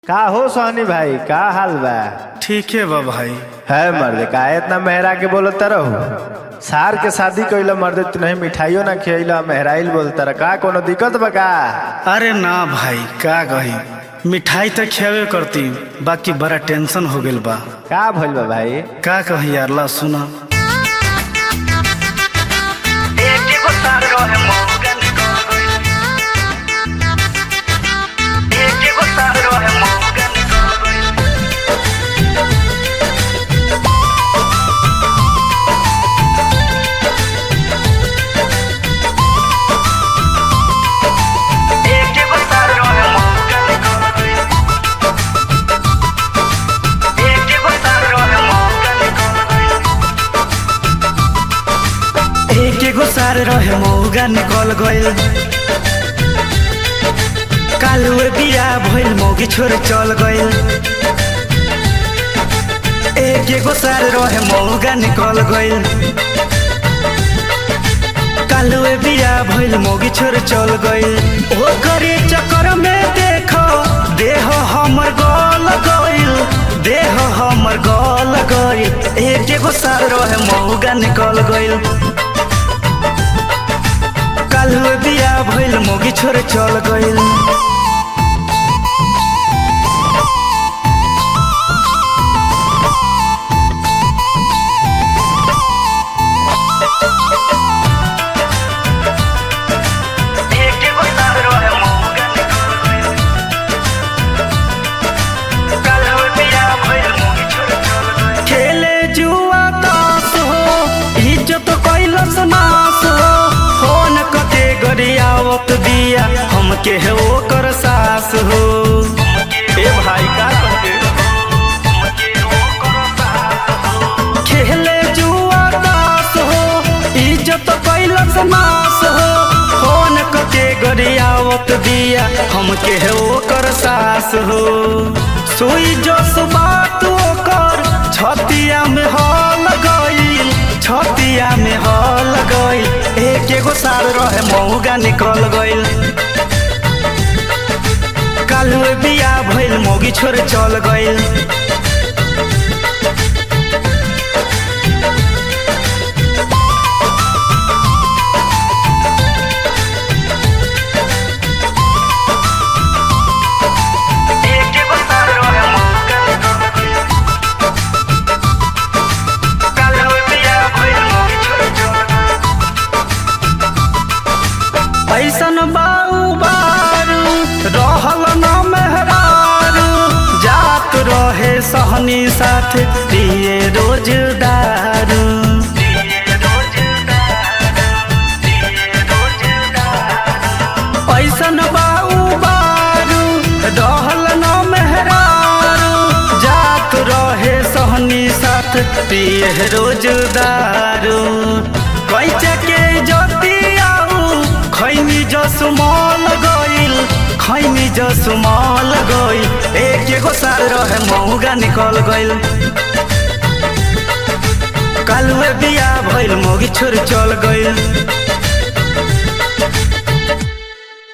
का हो सोहनी भाई का हाल बा ठीक है बा भाई है मर्द का इतना मेहरा के बोलत रहो सार के शादी कइला मर्द तू नहीं मिठाइयो ना खियला मेहराइल बोलत रह का कोनो दिक्कत बा का अरे ना भाई का कही मिठाई तो खेवे करती बाकी बड़ा टेंशन हो गइल बा का भइल बा भाई का कही यार ला सुना एक एगो सार रहे मौगा निकल गइल कालुए बिया भइल मौगी छोड़ चल गइल एक एगो सार रहे मौगा निकल गइल कालुए बिया भइल मौगी छोड़ चल गइल ओ करे चक्कर में देखो देह हमर गल गइल देह हमर गल गइल एक एगो सार रहे मौगा निकल गइल काल बिया भइल मोगी छोड़ चल गइल खेले जुआ तास हो इज्जत कैलस नास हो फोन कके गरियावत दिया हमके है ओकर सास हो ए भाई का कहते खेले जुआ तास हो इज्जत कैलस नास हो फोन कके गरियावत दिया हमके है ओकर सास हो सुई जो बात ओकर छतिया में हल गइल छतिया में हल गइल एक एगो साल रहे मौगा निकल गइल कालुए बिया भइल मौगी छोड़ चल गइल ऐसन बाऊ बारू रहल न मेहरारू जात रहे सहनी साथ दिए रोजदारू ऐसन बाऊ बारू रहल न मेहरारू जात रहे सहनी साथ दिए रोजदारू कैचा के जोती आऊ खैनी जसुमल गइल खैनी जसुमल गइल एक एगो साल रहे मौगा निकल गइल कालुए बिया भइल मौगी छोड़ चल गइल